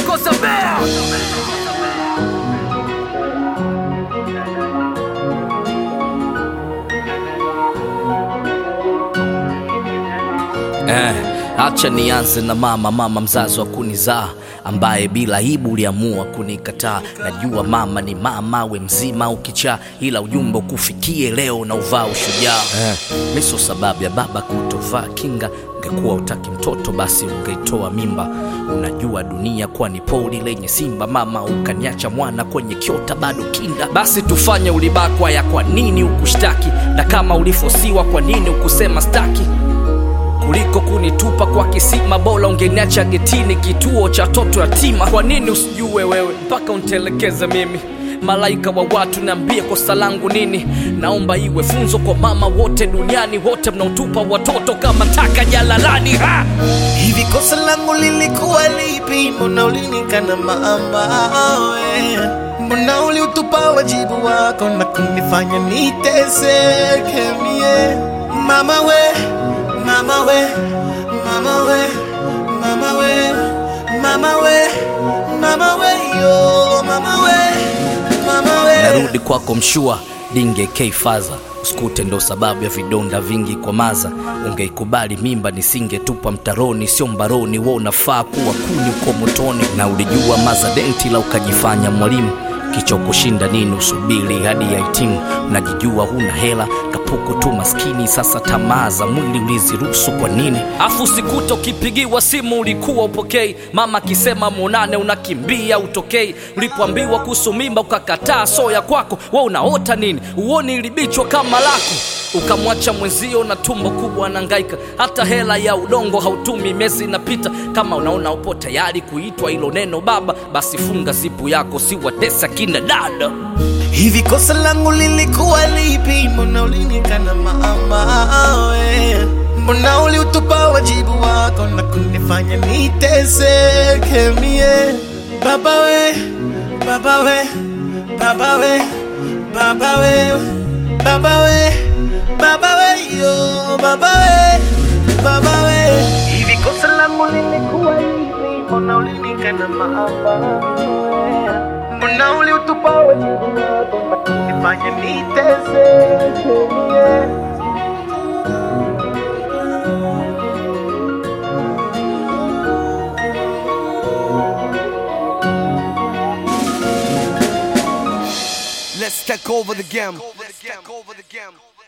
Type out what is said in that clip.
kosa bea Eh, acha nianze na mama, mama mzazi wa kunizaa ambaye bila aibu uliamua kunikataa. Najua mama ni mama, we mzima ukichaa, ila ujumbe ukufikie leo na uvaa ushujaa. Eh, miso sababu ya baba kutovaa kinga. Ungekuwa utaki mtoto basi ungeitoa mimba. Unajua dunia kuwa ni pori lenye simba, mama ukaniacha mwana kwenye kiota bado kinda. Basi tufanye ulibakwa ya kwa nini ukushtaki, na kama ulifosiwa kwa nini ukusema staki kuliko kunitupa kwa kisima, bora ungeniacha getini, kituo cha toto yatima. Kwa nini usijue wewe mpaka untelekeze mimi? Malaika wa watu, niambie kosa langu nini? Naomba iwe funzo kwa mama wote duniani, wote mnaotupa watoto kama taka jalalani. Ha! Hivi kosa langu lilikuwa lipi? Mbona ulinikana mama we? Mbona uliutupa wajibu wako na kunifanya niteseke mie? Mama we, mama we, mama we, mama we, mama we, mama we, yo, mama we, mama we. Narudi kwako mshua dinge keifaza usikute ndo sababu ya vidonda vingi kwa maza. Ungeikubali mimba nisingetupa mtaroni, sio mbaroni. Wewe unafaa kuwa kuni uko motoni, na ulijua maza denti la ukajifanya mwalimu kichokushinda nini? Usubiri hadi ya hitimu. Unajijua huna hela, kapuku tu maskini. Sasa tamaa za mwili uliziruhusu kwa nini? Afu sikuta ukipigiwa simu ulikuwa upokei, mama akisema muonane unakimbia utokei. Ulipoambiwa kuhusu mimba ukakataa, soya kwako we unaota nini? Uoni ilibichwa kama lako ukamwacha mwenzio na tumbo kubwa anangaika, hata hela ya udongo hautumi, miezi inapita. Kama unaona upo tayari kuitwa hilo neno baba, basi funga sipu yako, si watesa kina dada. Hivi kosa langu lilikuwa lipi? Mbona ulinikana mama we? Mbona uliutupa wajibu wako na kunifanya niteseke mie? Baba we, baba we, baba we, baba we, baba we, baba we, yo, baba we, baba we. Hivi kosa langu lilikuwa lipi? Mbona ulinikana mama we? Mbona uliutupa wajibu wako na kunifanya niteseke mie? Let's take over the game. Let's take over the game.